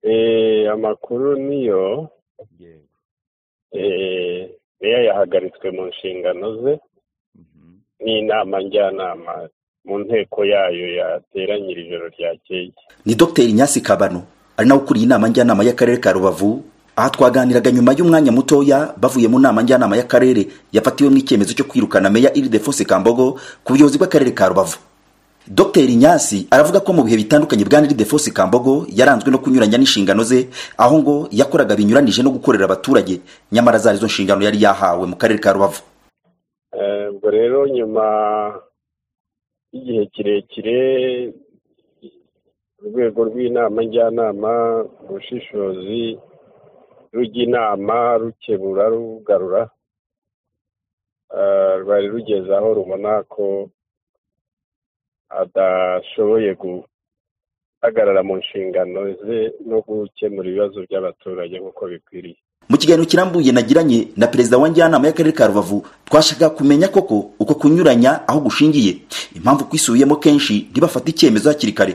Eh, amakuru niyo yego eh, meya yahagaritswe mu nshingano ze Mhm. n'inama njyanama mu nteko yayo yateranyije ijoro ryakeye ni dogiteri nyasi kabano ari nawe ukuriye inama njyanama y'akarere ka rubavu aha twaganiraga nyuma y'umwanya mutoya bavuye mu nama njyanama y'akarere yafatiwemo icyemezo cyo kwirukana meya iridefonse kambogo ku buyobozi bw'akarere ka rubavu dogiteri nyasi aravuga ko mu bihe bitandukanye bwa iridefonse kambogo yaranzwe no kunyuranya n'inshingano ze aho ngo yakoraga binyuranije no gukorera abaturage nyamara zari izo nshingano yari yahawe mu karere ka rubavu Eh, ubwo rero nyuma y'igihe kirekire urwego rw'inama njyanama ubushishozi rujya inama rukebura rugarura eh, rwari rugeze aho rubona ko adashoboye guhagarara mu nshingano ze no gukemura ibibazo by'abaturage nk'uko bikwiriye mu kiganiro kirambuye nagiranye na perezida wa njyanama y'akarere ka rubavu twashaka kumenya koko uko kunyuranya aho gushingiye impamvu kwisubiyemo kenshi ntibafate icyemezo hakiri kare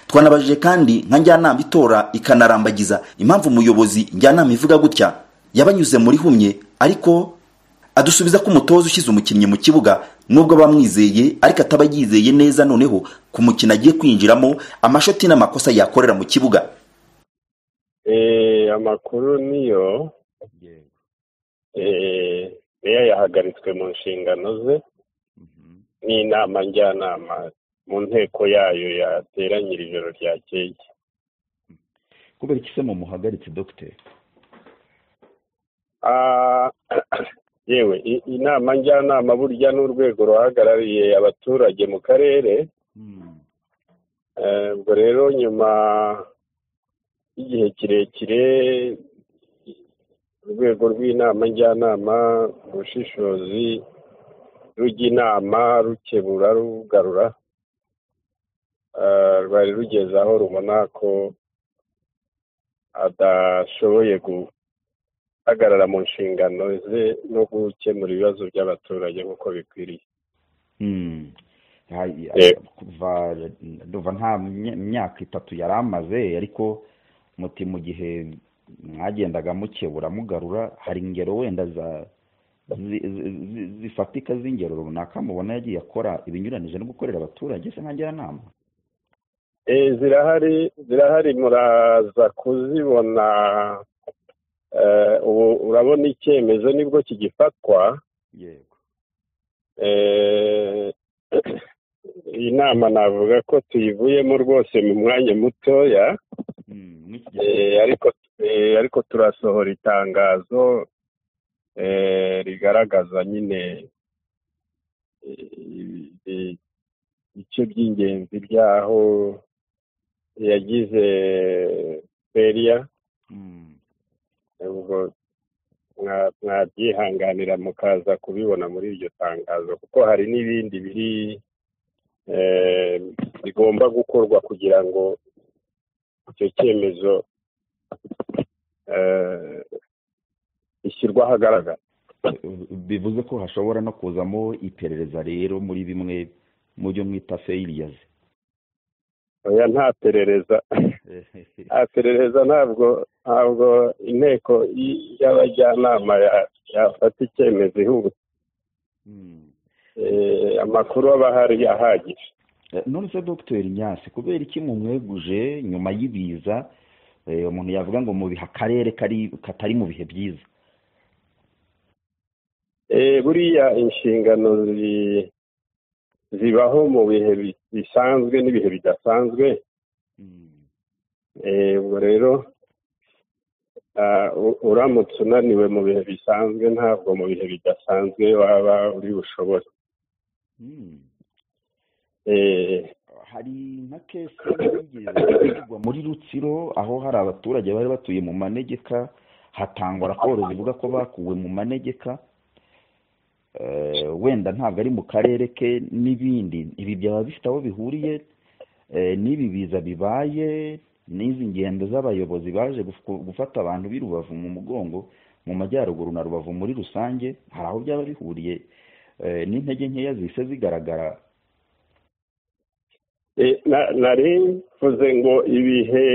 twanabajije kandi nka njyanama itora ikanarambagiza impamvu umuyobozi njyanama ivuga gutya yabanyuze muri humye ariko adusubiza ko umutoza ushyize umukinnyi mu kibuga nubwo bamwizeye ariko ataba yizeye neza noneho ku mukino agiye kwinjiramo amashoti n'amakosa yakorera mu kibuga Eh, amakuru niyo yego eh, meya yahagaritswe mu nshingano ze Mhm. n'inama njyanama mu nteko yayo yateranyije ijoro ryakeye kubera iki se mumuhagaritse dogiteri Ah, yewe i- inama njyanama burya n'urwego ruhagarariye abaturage mu karere Mhm. Eh, ubwo rero nyuma y'igihe kirekire urwego rw'inama njyanama ubushishozi rujya inama rukebura rugarura Eh, rwari rugeze aho rubona ko adashoboye guhagarara mu nshingano ze no gukemura ibibazo by'abaturage nk'uko bikwiriye Mhm. Hai- Yego. kuva ndumva nta mya- myaka itatu yari amaze ariko muti mu gihe mwagendaga mukebura mugarura hari ingero wenda za zi- zi- zi- zifatika z'ingero runaka mubona yagiye akora ibinyuranije no gukorera abaturage se nka njyanama Eh, zirahari zirahari muraza kuzibona Eh, ubu urabona icyemezo nibwo kigifatwa yego Eh, iyi nama navuga ko tuyivuyemo rwose mu mwanya mutoya Mhm, mw'iki gihe Eh, ariko eh, ariko turasohora itangazo eh, rigaragaza nyine eh, ibi- ibice by'ingenzi by'aho yagize feriya Mhm. ubwo mwa- mwabyihanganira mukaza kubibona muri iryo tangazo kuko hari n'ibindi biri eh, bigomba gukorwa kugira ngo icyo cyemezo eh, gishyirwe ahagaragara bivuze ko hashobora no kuzamo iperereza rero muri bimwe mu byo mwita feyiriyazi oya nta perereza nta perereza ntabwo ntabwo inteko y- y'abajyanama ya- yafata icyemezo ihubutse Eh, amakuru aba ahari ahagije none se dogiteri nyasi kubera iki mumweguje nyuma y'ibiza eh, umuntu yavuga ngo mu bihe akarere kari katari mu bihe byiza Eh, buriya inshingano zi- zibaho mu bihe bi- bisanzwe n'ibihe bidasanzwe Eh, ubwo rero ah, u- uramutse unaniwe mu bihe bisanzwe ntabwo mu bihe bidasanzwe waba uri bushobore Hmm. Eh, hari nka kesi yigeze kuvugwa muri rutsiro aho hari abaturage bari batuye mu manegeka hatangwa raporo zivuga ko bakuwe mu manegeka Eh, wenda ntabwo ari mu karere ke n'ibindi ibi byaba bifite aho bihuriye eh, n'ibi biza bibaye n'izi ngendo z'abayobozi baje guf- gufata abantu b'i rubavu mu mugongo mu majyaruguru na rubavu muri rusange hari aho byaba bihuriye eh, n'intege nkeya zise zigaragara eh, na- nari mvuze ngo ibihe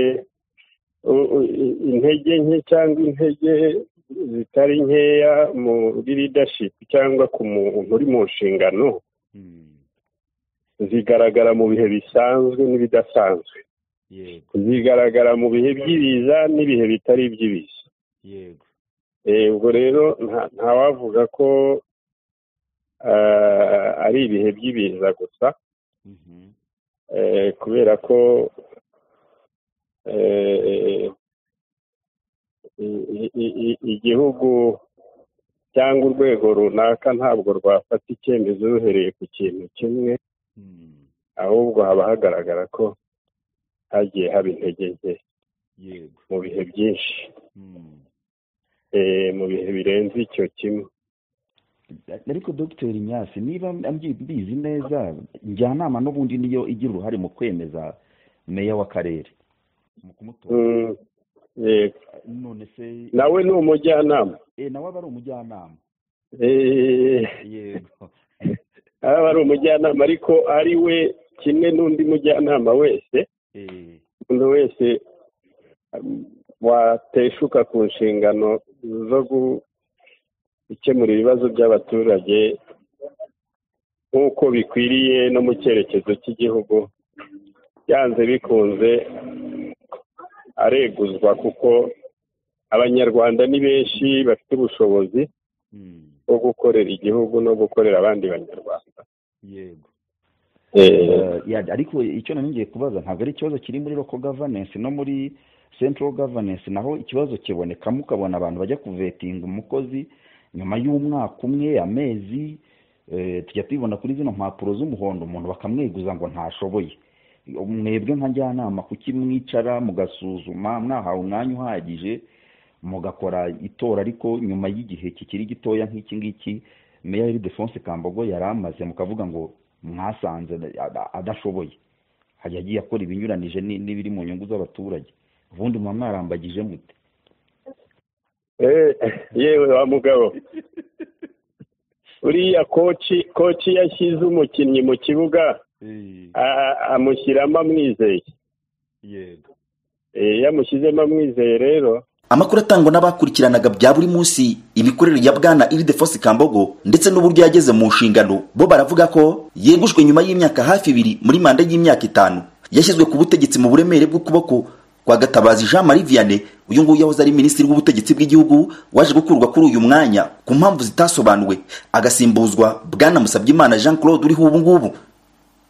intege nke cyangwa intege zitari nkeya muri ridashipu cyangwa ku muntu uri mu nshingano zigaragara mu bihe bisanzwe n'ibidasanzwe zigaragara mu bihe by'ibiza n'ibihe bitari iby'ibiza yego ubwo rero ntawavuga ko ari ibihe by'ibiza gusa kubera ko igihugu cyangwa urwego runaka ntabwo rwafata icyemezo ruhereye ku kintu kimwe ahubwo haba hagaragara ko hagiye haba intege nke yego mu bihe byinshi mu bihe birenze icyo kimwe ariko dogiteri nyasi niba mbizi neza njyanama n'ubundi niyo igira uruhare mu kwemeza meya w'akarere mu kumutora none se nawe ni umujyanama eh, nawe aba ari umujyanama yego aba ari umujyanama ariko ari we kimwe n'undi mujyanama wese eh, umuntu wese um, wateshuka ku nshingano zo gukemura ibibazo by'abaturage nk'uko bikwiriye no mu cyerekezo cy'igihugu byanze bikunze areguzwa kuko abanyarwanda ni benshi bafite ubushobozi mm, bwo gukorera igihugu no gukorera abandi banyarwanda yego Eh, Eh, ya- ariko icyo nari ngiye kubaza ntabwo ari ikibazo kiri muri local governance no muri central governance naho ikibazo kibonekamo ukabona abantu bajya kuvetinga umukozi nyuma y'umwaka umwe amezi eh, tujya tubibona kuri zino mpapuro z'umuhondo umuntu bakamweguza ngo ntashoboye mwebwe nka njyanama kuki mwicara mugasuzuma mwahawe umwanya uhagije mugakora itora ariko nyuma y'igihe kikiri gitoya nk'iki ngiki meya ildefonse kambogo yari amaze mukavuga ngo mwasanze ada- adashoboye hajya agiye akora ibinyuranije ni- n'ibiri mu nyungu z'abaturage ubundi muba mwarambagije mute eh, yewe wa mugabo uriya koci koci yashyize umukinnyi mu kibuga a- a- amushyiramo amwizeye yego Eh, iyo amushyizemo amwizeye rero amakuru atangwa n'abakurikiranaga bya buri munsi imikorere ya bwana iridefosi kambogo ndetse n'uburyo yageze mu nshingano bo baravuga ko yegujwe nyuma y'imyaka hafi ibiri muri manda y'imyaka itanu yashyizwe ku butegetsi mu buremere bw'ukuboko kwa gatabazi jean marie vianney uyu nguyu yahoze ari minisitiri w'ubutegetsi bw'igihugu waje gukurwa kuri uyu mwanya ku mpamvu zitasobanuwe agasimbuzwa bwana musabyimana jean claude uriho ubu ngubu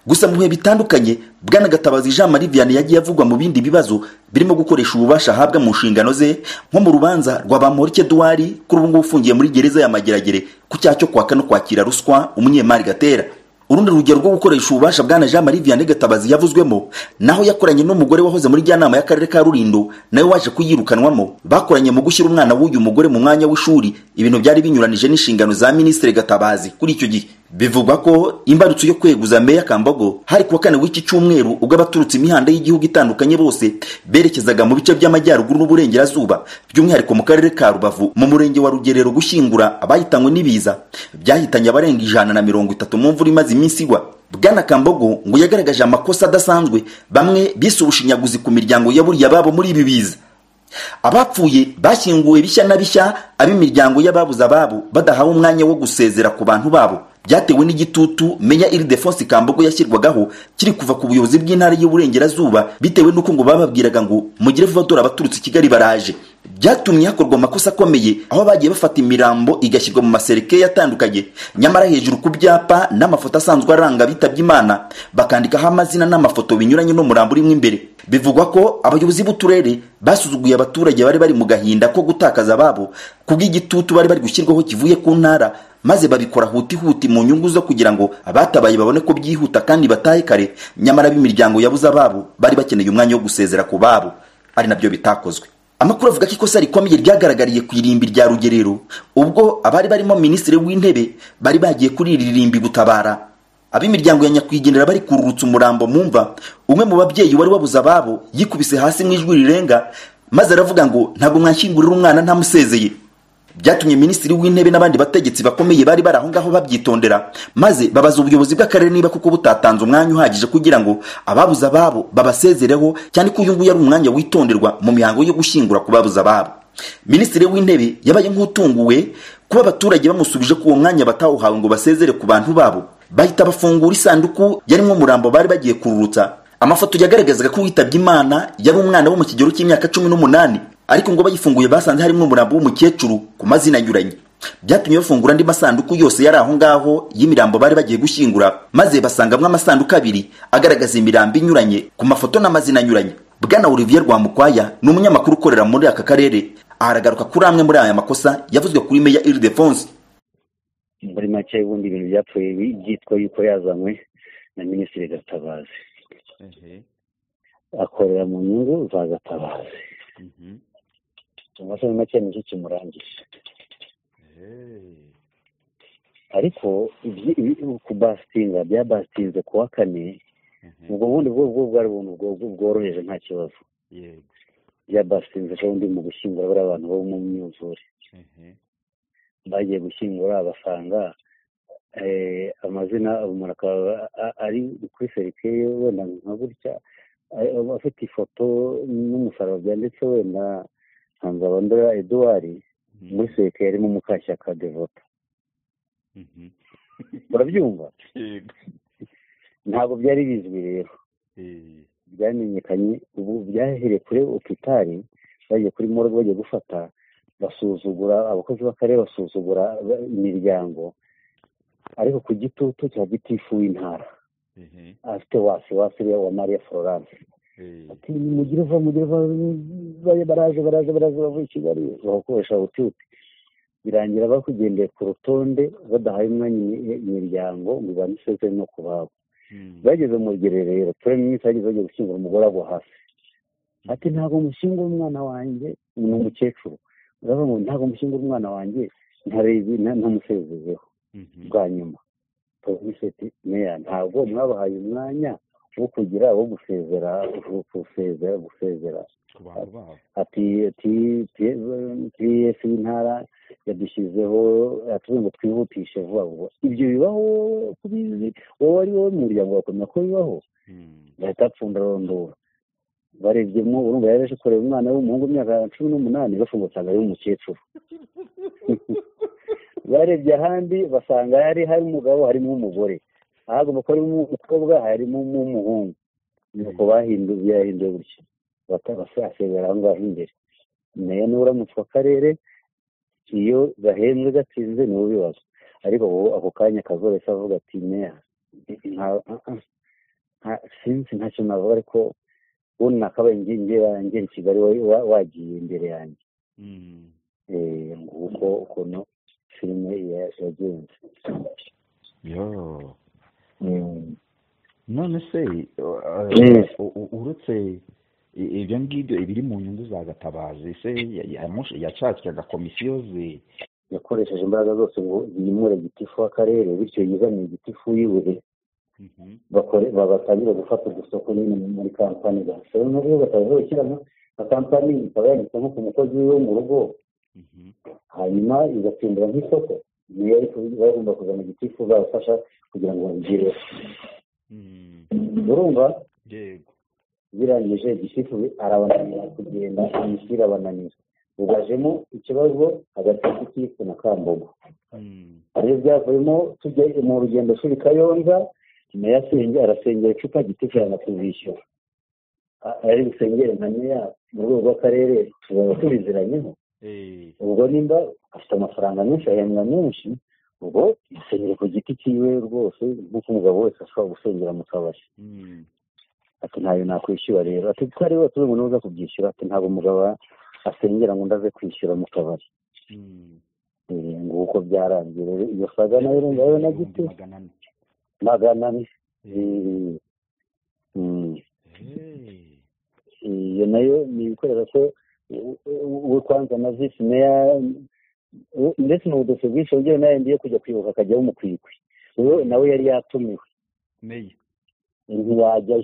gusa mu bihe bitandukanye bwana gatabazi jean marie vianney yagiye avugwa mu bindi bibazo birimo gukoresha ububasha ahabwa mu nshingano ze nko mu rubanza rwa bamporike duwari kuri ubu ngubu ufungiye muri gereza ya mageragere ku cyaha cyo kwaka no kwakira ruswa umunyemari gatera urundi rugero rwo gukoresha ububasha bwana jean marie vianney gatabazi yavuzwemo naho yakoranye n'umugore wahoze muri njyanama y'akarere ka rulindo nawe waje kuyirukanwamo bakoranye mu gushyira umwana w'uyu mugore mu mwanya w'ishuri ibintu byari binyuranije n'inshingano za minisitiri gatabazi kuri icyo gihe bivugwa ko imbarutso yo kweguza meya kambogo hari kuwa kane w'iki cyumweru ubwo abaturutse imihanda y'igihugu itandukanye bose berekezaga mu bice by'amajyaruguru n'uburengerazuba by'umwihariko mu karere ka rubavu mu murenge wa rugerero gushyingura abahitanywe n'ibiza byahitanye abarenga ijana na mirongo itatu mu mvura imaze iminsi igwa bwana kambogo ngo yagaragaje amakosa adasanzwe bamwe bise ubushinyaguzi ku miryango yaburiye ababo muri ibi biza abapfuye bashyinguwe bishya na bishya ab'imiryango y'ababuze ababo badahawe umwanya wo gusezera ku bantu babo byatewe n'igitutu meya iridefonsi kambogo yashyirwagaho kiri kuva ku buyobozi bw'intara y'uburengerazuba bitewe n'uko ngo bababwiraga ngo mugire vuba dore abaturutse i kigali baraje byatumye hakorwa amakosa akomeye aho bagiye bafata imirambo igashyirwa mu maserekeya atandukanye nyamara hejuru ku byapa n'amafoto asanzwe aranga abitabye imana bakandikaho amazina n'amafoto binyuranye n'umurambo urimo imbere bivugwa ko abayobozi b'uturere basuzuguye abaturage bari bari mu gahinda ko gutakaza ababo kubw'igitutu bari bari gushyirwaho kivuye ku ntara maze babikora hutihuti mu nyungu zo kugira ngo abatabaye babone ko byihuta kandi batahe kare nyamara b'imiryango yabuze ababo bari bakeneye umwanya wo gusezera ku babo ari nabyo bitakozwe amakuru avuga ko ikosa rikomeye ryagaragariye ku irimbi rya rugerero ubwo abari barimo minisitiri w'intebe bari bagiye kuri iri rimbi gutabara ab'imiryango ya nyakwigendera bari kururutsa umurambo mu mva umwe mu babyeyi wari wabuze ababo yikubise hasi mu ijwi rirenga maze aravuga ngo ntabwo mwanshyingurira umwana ntamusezeye byatumye minisitiri w'intebe n'abandi bategetsi bakomeye bari bari aho ngaho babyitondera maze babaza ubuyobozi bw'akarere niba kuko butatanze umwanya uhagije kugira ngo ababuze ababo babasezereho cyane ko uyu nguyu ari umwanya witonderwa mu mihango yo gushyingura ku babuze ababo minisitiri w'intebe yabaye nk'utunguwe kuba abaturage bamusubije ko uwo mwanya batawuhawe ngo basezere ku bantu babo bahita bafungura isanduku yarimo umurambo bari bagiye kururutsa amafoto yagaragazaga ko witabye imana yari umwana wo mu kigero cy'imyaka cumi n'umunani ariko ngo bayifunguye basanze harimo umurambo w'umukecuru ku mazina anyuranye byatumye bafungura andi masanduku yose yari aho ngaho y'imirambo bari bagiye gushyingura maze basangamo amasanduku abiri agaragaza imirambo inyuranye ku mafoto n'amazina anyuranye bwana olivier rwamukwaya ni umunyamakuru ukorera muri aka karere aragaruka kuri amwe muri aya makosa yavuzwe kuri meya iridefonse muri make ubundi ibintu byapfuye byitwa yuko yazanywe na minisitiri gatabazi akorera mu nyungu za gatabazi cyangwa se muri make nicyo kimurangije ariko kubasitinga byabasinze ku wa kane ubwo bundi bwo bwari ubuntu bworoheje nta kibazo byabasinze ko undi mu gushyingura bariya abantu bo mu myuzure bagiye gushyingura basanga amazina umuntu akaba ari kuri serikeye wenda nka gutya afite ifoto n'umusaraba byanditse wenda nsanzabandora eduard muri serikeye harimo mukashyaka devota urabyumva ntabwo byari bizwi rero byamenyekanye ubu byahereye kuri opitari bagiye kuri morgue bagiye gufata basuzugura abakozi b'akarere basuzugura imiryango ariko ku gitutu cya gitifu w'intara afite wasi wasi wa mariya florence ati mugire va mugire va baraje baraje baraje bavuye i kigali bakoresha ututi birangira bakugendeye ku rutonde badahaye umwanya imiryango ngo ibandiseze no ku babo bageze mu rugerero turabona iminsi bageze bagiye gushyingura umugore agwa hasi ati ntabwo mushyingura umwana wanjye ni umukecuru urabona ngo ntabwo mushyingura umwana wanjye ntarebe ntamusezezeho bwa nyuma ati meya ntabwo mwabahaye umwanya wo kugira wo gusezera gusezera gusezera ati piyesi y'intara yadushyizeho atubwira ngo twihutishe vuba vuba ibyo bibaho kubizi wowe ari wowe mu muryango wakomeza ko bibaho gahita apfunda rondora barebyemo urumva yari aje kureba umwana w'umuhungu w'imyaka cumi n'umunani bafunga usanga ari umukecuru barebye ahandi basanga hari hari umugabo harimo umugore ahagomba kuba harimo umukobwa harimo umuhungu nuko bahinduye byahinduye gutya batabasasebera aho ngaho imbere nayo n'uramutse akarere iyo gahembwe gatsinze niwo bibazo ariko ako kanya kazorese avuga ati meya sinzi ntacyo navuga ariko ubundi nakabaye ngera ngera i kigali wagiye imbere yanjye nguko ukuntu filime yagenze none se uretse ibyo ngibyo ibiri mu nyungu za gatabazi se yacakiraga komisiyo ze yakoresheje imbaraga zose ngo yimure gitifu w'akarere bityo yizaniye igitifu yiwe batangire gufata udusoko nyine muri kampani gasoro nubwo batazubakiramo na kampani ikaba yanditsemo ku mukozi we wo mu rugo hanyuma igatsindira nk'isoko niyo bagomba kuzana igitifu babafasha kugira ngo babigereho urumva yego birangije igitifu arabananira kugenda imisiri abananira ubajemo ikibazo hagati y'igitifu na kambogo ariyo byavuyemo tujya mu rugendo shuri kayonza meya asenge arasengera icupa gitifu yanatuzishyura ari gusengera nka meya mu rwego rw'akarere tuzaba tubiziranyeho ubwo nimba afite amafaranga menshi ahembwa menshi ubwo yasengera ku giti cyiwe rwose nk'uko umugabo wese ashobora gusengera mu kabari ati ntayo nakwishyura rero ati ko ari wese ngo nuza kubyishyura ati ntabwo umugabo asengera ngo ndaze kwishyura mu kabari nguko byarangiye rero iyo saga nayo urumva yewe na giti magana ane iyo nayo ni ibikorera ko we kwanza na visi meya ndetse ni ubudose bwinshi ugira nawe ndiye kujya kwibuka akajyaho umukwikwi we nawe yari yatumiwe ntiyajyayo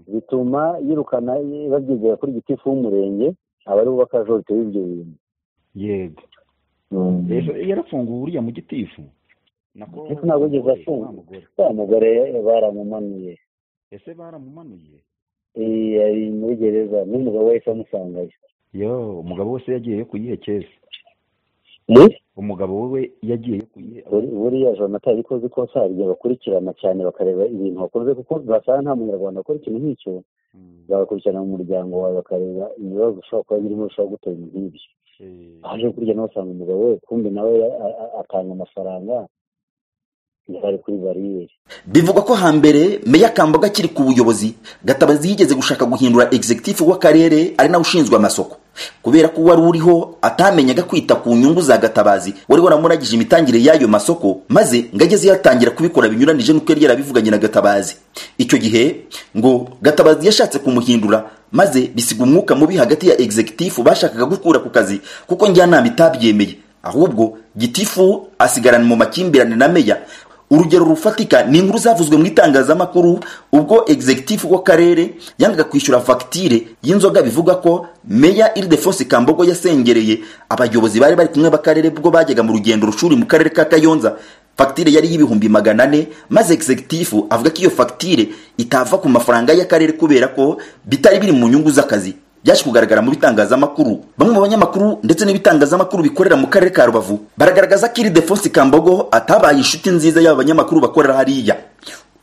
bituma yirukana babyegera kuri gitifu w'umurenge abari bubaka jorite y'ibyo bintu yego yarafunguwe uriya mu gitifu nako ariko ntabwo yigeze afunga wa mugore baramumanuye ese baramumanuye Eh, ari muri gereza n'umugabo wahise amusangayo yo umugabo wese yagiye yo kuyihekeza ni umugabo we yagiye yo kuyihe buri- buriya jonathan ariko uzi ko saryo bakurikirana cyane bakareba ibintu wakoze kuko basanga nta munyarwanda ukora ikintu nk'icyo Mm, bagakurikirana mu muryango wawe bakareba ibibazo ushobora kuba birimo bishobora gutera ibintu nk'ibyo eh, aje kurya nawe usanga umugabo we kumbe nawe a- a- atanga amafaranga yari kuri bariyeri bivugwa ko hambere meya kambaga akiri ku buyobozi gatabazi yigeze gushaka guhindura executive w'akarere ari nawe ushinzwe amasoko kubera ko uwari uriho atamenyaga kwita ku nyungu za gatabazi wari waramuragije imitangire y'ayo masoko maze ngo ageze yatangira kubikora binyuranije n'uko yari yarabivuganye na gatabazi icyo gihe ngo gatabazi yashatse kumuhindura maze bisiga umwuka mubi hagati ya executive bashakaga gukura ku kazi kuko njyanama itabyemeye ahubwo gitifu asigarana mu makimbirane na meya urugero rufatika ni inkuru zavuzwe mu itangazamakuru ubwo executive w'akarere yangaga kwishyura fagitire y'inzoga bivuga ko meya iridefonse kambogo yasengereye abayobozi bari bari kumwe b'akarere bwo bajyaga mu rugendo rushuri mu karere ka kayonza fagitire yari y'ibihumbi magana ane maze executive avuga ko iyo fagitire itava ku mafaranga y'akarere kubera ko bitari biri mu nyungu z'akazi byaje kugaragara mu bitangazamakuru bamwe mu banyamakuru ndetse n'ibitangazamakuru bikorera mu karere ka rubavu baragaragaza ko iri defonsi kambogo atabaye inshuti nziza y'aba banyamakuru bakorera hariya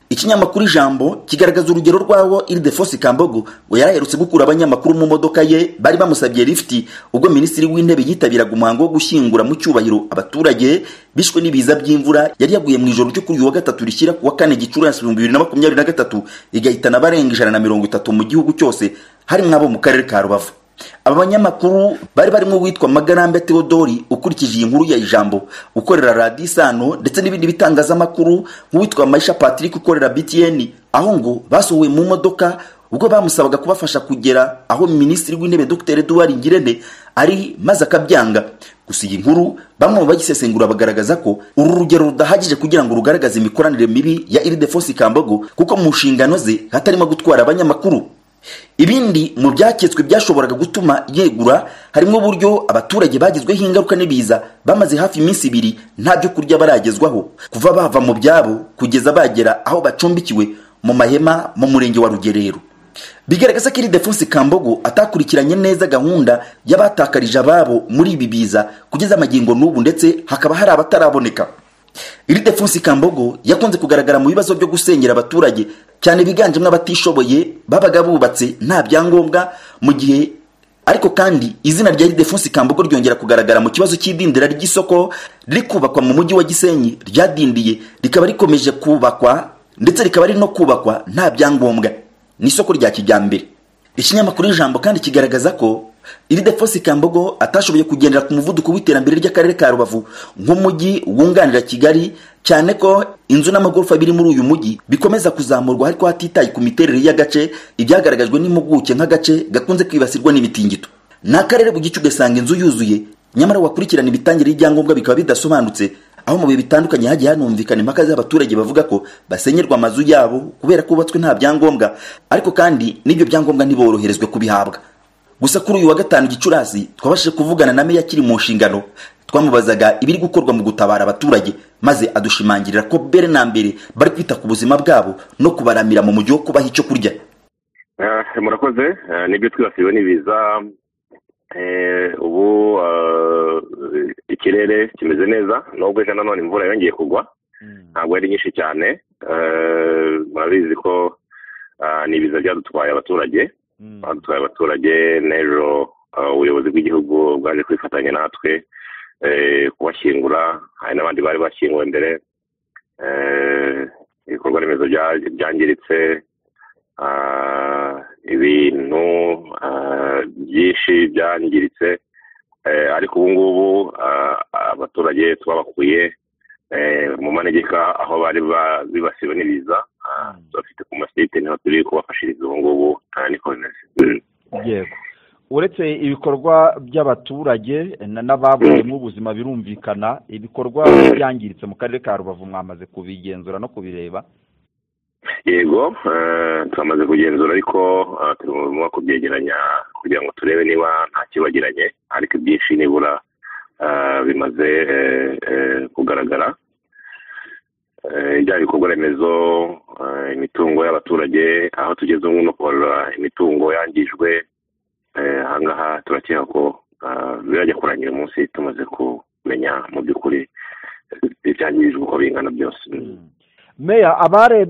ikinyamakuru ijambo kigaragaza urugero rw'aho iri defonsi kambogo we yari aherutse gukura abanyamakuru mu modoka ye bari bamusabye lifiti ubwo minisitiri w'intebe yitabiraga umuhango wo gushyingura mu cyubahiro abaturage bishwe n'ibiza by'imvura yari yaguye mu ijoro ryo kuri uyu wa gatatu rishyira ku wa kane gicurasi ibihumbi bibiri na makumyabiri na gatatu igahitana abarenga ijana na mirongo itatu mu gihugu cyose harimo abo mu karere ka rubavu aba banyamakuru bari barimo uwitwa magarambe teodori ukurikije iyi nkuru ya ijambo ukorera radiyo isano ndetse n'ibindi bitangazamakuru nk'uwitwa maisha patrick ukorera btn aho ngo basohowe mu modoka ubwo bamusabaga kubafasha kugera aho minisitiri w'intebe dr eduard ngirente ari maze akabyanga gusa iyi nkuru bamwe mu bayisesengura bagaragaza ko uru rugero rudahagije kugira ngo rugaragaze imikoranire mibi ya iridefonsi kambogo kuko mu nshingano ze hatarimo gutwara abanyamakuru ibindi mu byaketswe byashoboraga gutuma yegura harimo uburyo abaturage bagizweho ingaruka n'ibiza bamaze hafi iminsi ibiri nta byo kurya baragezwaho kuva bava mu byabo kugeza bagera aho bacumbikiwe mu mahema mu murenge wa rugerero bigaragaza ko iri defonsi kambogo atakurikiranye neza gahunda y'abatakarije ababo muri ibi biza kugeza amagingo n'ubu ndetse hakaba hari abataraboneka iri defonsi kambogo yakunze kugaragara mu bibazo byo gusenyera abaturage cyane biganjemo abatishoboye babaga bubatse nta byangombwa mu gihe ariko kandi izina rya defonsi kambogo ryongera kugaragara mu kibazo cy'idindira ry'isoko riri kubakwa mu mujyi wa gisenyi ryadindiye rikaba rikomeje kubakwa ndetse rikaba riri no kubakwa nta byangombwa ni isoko rya kijyambere ikinyamakuru ijambo kandi kigaragaza ko iri defosi kambogo atashoboye kugendera ku muvuduko w'iterambere ry'akarere ka rubavu nk'umujyi wunganira kigali cyane ko inzu n'amagorofa biri muri uyu mujyi bikomeza kuzamurwa ariko hatitaye ku miterere y'agace ibyagaragajwe n'impuguke nk'agace gakunze kwibasirwa n'imitingito ni akarere bugice ugasanga inzu yuzuye nyamara wakurikirana imitangire y'ibyangombwa bikaba bidasobanutse aho mu bihe bitandukanye hagiye hanumvikana impaka z'abaturage bavuga ko basenyerwa amazu yabo kubera ko bubatswe nta byangombwa ariko kandi n'ibyo byangombwa ntiboroherezwe kubihabwa gusa kuri uyu wa gatanu gicurasi twabashije kuvugana na meya akiri mu nshingano twamubazaga ibiri gukorwa mu gutabara abaturage maze adushimangirira ko mbere na mbere bari kwita ku buzima bwabo no kubaramira mu mujyi wo kubaha icyo kurya Eh, murakoze Eh, nibyo twibasiwe n'ibiza Eh, ubu eh, ikirere kimeze neza nubwo ejo nanone imvura yongeye kugwa mm, ntabwo ari nyinshi cyane Eh, murabizi ko ah, ni ibiza byadutwaye abaturage mm, badutwaye abaturage n'ejo ah, ubuyobozi bw'igihugu bwaje kwifatanya natwe eh, kubashyingura hari n'abandi bari bashyinguwe mbere Eh, ibikorwa remezo bya- byangiritse ah, ibintu ah, byinshi byangiritse Eh, ariko ubu ngubu ah, abaturage twabakuye eh, mu manegeka aho bari ba- bibasiwe n'ibiza Ah, tubafite ku masite niho turi kubafashiriza ubu ngubu ah, ni koronasi yego uretse ibikorwa by'abaturage na- n'ababuyemo ubuzima birumvikana ibikorwa byangiritse mu karere ka rubavu mwamaze kubigenzura no kubireba yego eh, twamaze kugenzura ariko eh, turi mu kubyegeranya kugira ngo turebe niba nta kibagiranye ariko ibyinshi nibura bimaze kugaragara ibyaha bikorwa remezo imitungo y'abaturage aho tugeze ubu no kubarura imitungo yangijwe ahangaha turakeka ko birajya kurangira umunsi tumaze kumenya mu by'ukuri ibyangirijwe uko bingana byose meya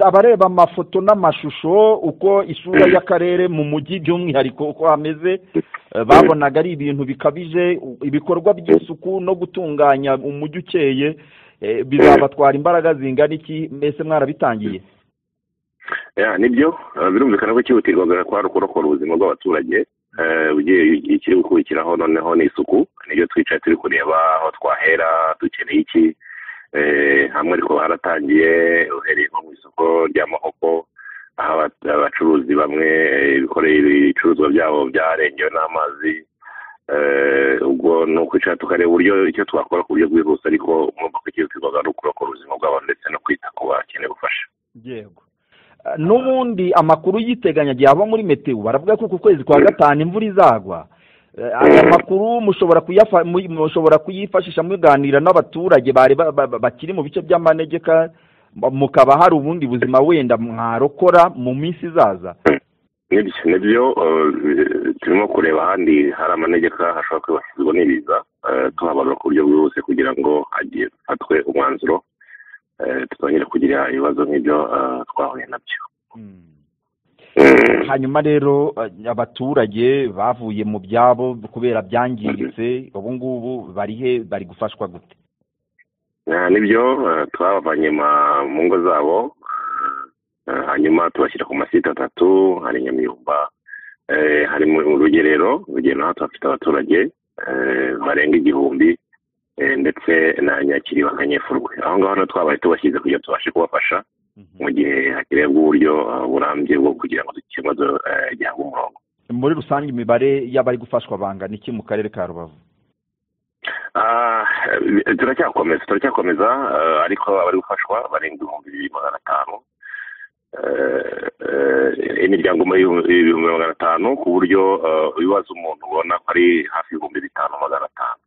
abareba amafoto n'amashusho uko isura y'akarere mu mujyi by'umwihariko uko hameze babonaga ari ibintu bikabije ibikorwa by'isuku no gutunganya umujyi ukeye bizabatwara imbaraga zingana iki mbese mwarabitangiye nibyo birumvikana ko cyihutirwaga kwari ukurokora ubuzima bw'abaturage ikiri gukurikiraho noneho ni isuku nibyo twicaye turi kureba aho twahera dukeneye iki hamwe ariko haratangiye uhereye nko mu isoko ry'amahoko aho abacuruzi bamwe bikoreye ibicuruzwa byabo byarengewe n'amazi ubwo ni ukwicara tukareba uburyo icyo twakora ku buryo bwihuse ariko mwumva ko ikihutirwaga ari ukurokora ubuzima bwabo ndetse no kwita ku bakeneye ubufasha yego n'ubundi amakuru yiteganya agiye ava muri metewo baravuga ko ku kwezi kwa gatanu imvura izagwa aya makuru mushobora kuyifashisha muganira n'abaturage bakiri mu bice by'amanegeka mukaba hari ubundi buzima wenda mwarokora mu minsi izaza nibyo nibyo turimo kureba ahandi hari amanegeka hashobora kwibasirwa n'ibiza tuhabarura ku buryo bwihuse kugira ngo hafatwe umwanzuro tutongere kugira ibibazo nk'ibyo twahuye nabyo hanyuma rero abaturage bavuye mu byabo kubera byangiritse ubu ngubu bari he bari gufashwa gute nibyo twabavanye mu ngo zabo hanyuma tubashyira ku masite atatu hari nyamiyumba hari mu rugerero urugero naho tuhafite abaturage barenga igihumbi ndetse na nyakiriba nka nyefurwe aho ngaho naho twabaye tubashyize kugira tubashe kubafasha mu gihe hakenerwa uburyo burambye bwo kugira ngo ikibazo gihabwe umurongo muri rusange imibare y'abari gufashwa bangana iki mu karere ka rubavu turacyakomeza turacyakomeza ariko abari gufashwa barenga ibihumbi bibiri magana atanu imiryango ibihumbi magana atanu ku buryo ibibazo umuntu ubona ko ari hafi y'ibihumbi bitanu magana atanu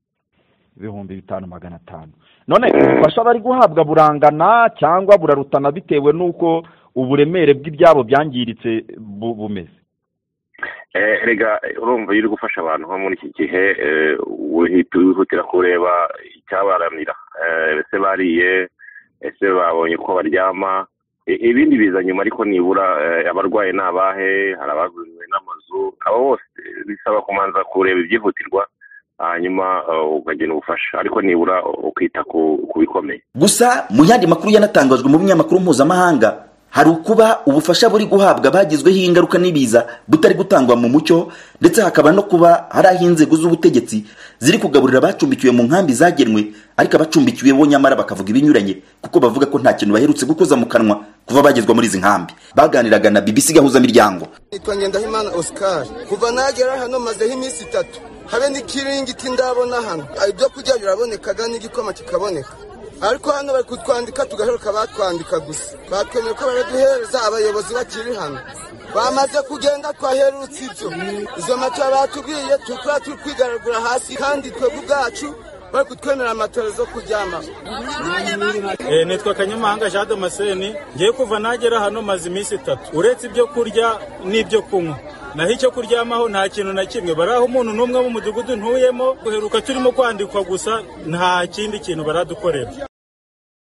ibihumbi bitanu magana atanu none ubufasha bari guhabwa burangana cyangwa burarutana bitewe n'uko uburemere bw'ibyabo byangiritse bumeze rega urumva iyo uri gufasha abantu nko muri iki gihe wihutira kureba icyabaramira ese bariye ese babonye uko baryama ibindi biza nyuma ariko nibura abarwayi ni abahe hari abaguriwe n'amazu abo bose bisaba kumanza kureba ibyihutirwa hanyuma ukagena ubufasha ariko nibura ukita ku bikomeye gusa mu yandi makuru yanatangajwe mu binyamakuru mpuzamahanga hari ukuba ubufasha buri guhabwa bagizweho ingaruka n'ibiza butari gutangwa mu mucyo ndetse hakaba no kuba hari aho inzego z'ubutegetsi ziri kugaburira abacumbikiwe mu nkambi zagenwe ariko abacumbikiwe bo nyamara bakavuga ibinyuranye kuko bavuga ko nta kintu baherutse gukoza mu kanwa kuva bagezwa muri izi nkambi baganiraga na bibisi gahuzamiryango nitwa ngendahimana osikari kuva nagera hano mazeho iminsi itatu habe n'ikiringiti ndabona hano ibyo kurya birabonekaga n'igikoma kikaboneka ariko hano bari kutwandika tugaheruka batwandika gusa batwemera ko baraduhereza abayobozi bakiri hano bamaze kugenda twaherutse ibyo izo matora batubwiye tukaba turi kwigaragura hasi kandi twebwe ubwacu bari kutwemera amatora zo kuryama nitwa kanyamahanga jean damascene ngiye kuva nagera hano maze iminsi itatu uretse ibyo kurya n'ibyo kunywa naho icyo kuryamaho nta kintu na kimwe baraho umuntu n'umwe w'umudugudu ntuyemo guheruka turimo kwandikwa gusa nta kindi kintu baradukorera